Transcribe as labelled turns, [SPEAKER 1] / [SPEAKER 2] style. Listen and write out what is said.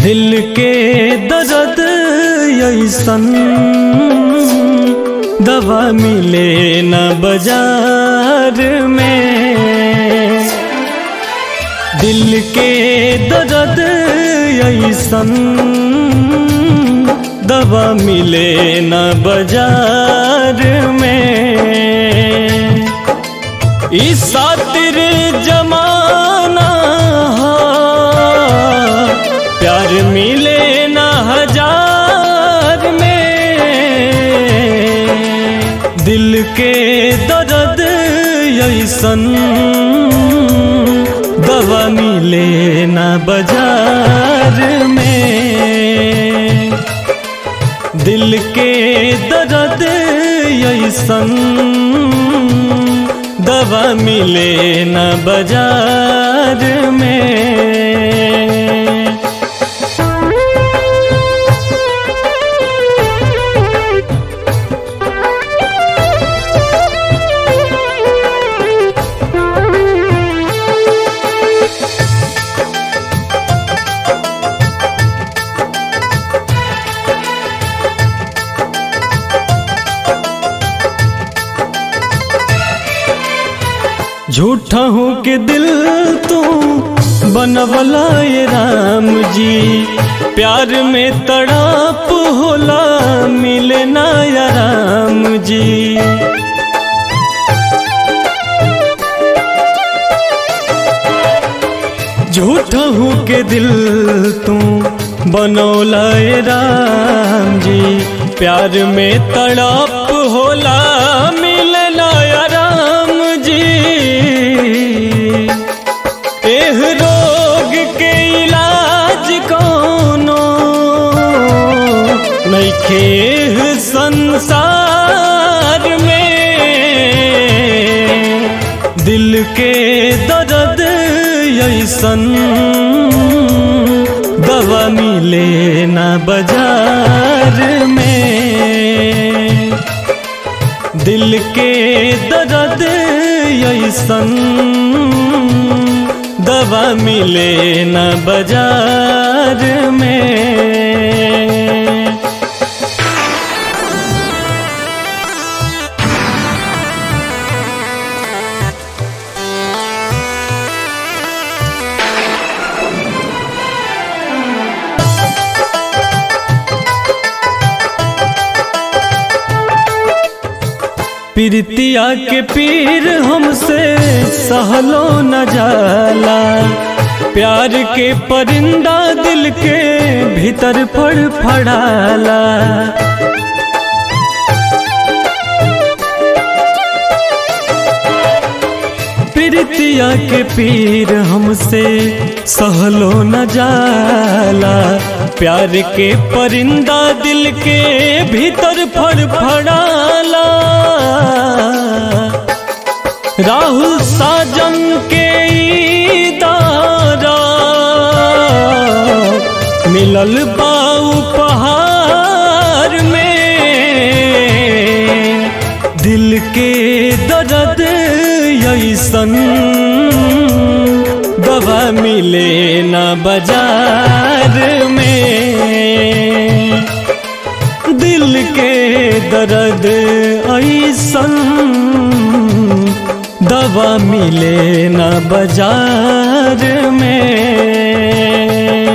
[SPEAKER 1] दिल के दर्द ऐसन दवा मिले न बाजार में दिल के दर्द ऐसन दवा मिले न बाजार में इस सातिर जमाना प्यार मिले न हजार में दिल के दर्द ऐसन दवा मिले न बाजार में दिल के दर्द ऐसन दवा मिले न बाजार में झूठा हूँ के दिल तू बनवला ये राम जी प्यार में तड़ाप होला मिले ना या राम जी झूठा हूँ के दिल तू बनौला ये राम जी प्यार में तड़ाप होला मिले ना या राम जी एह रोग के इलाज कोनो नइखे एह संसार में दिल के दर्द ऐसन दवा मिले ना बाजार में दिल के दर्द ऐसन दवा मिले न बाजार में प्रीतिया के पीर हमसे सहलो न जाला प्यार के परिंदा दिल के भीतर फड़ फड़ाला प्रीतिया के पीर हमसे सहलो न जाला प्यार के परिंदा दिल के भीतर फड़ फड़ाला राहुल साजन के दारा मिलल बाऊ पहाड़ में दिल के दर्द ऐसन दवा मिले न बाजार में दिल के दर्द ऐसन दवा मिले न बाजार में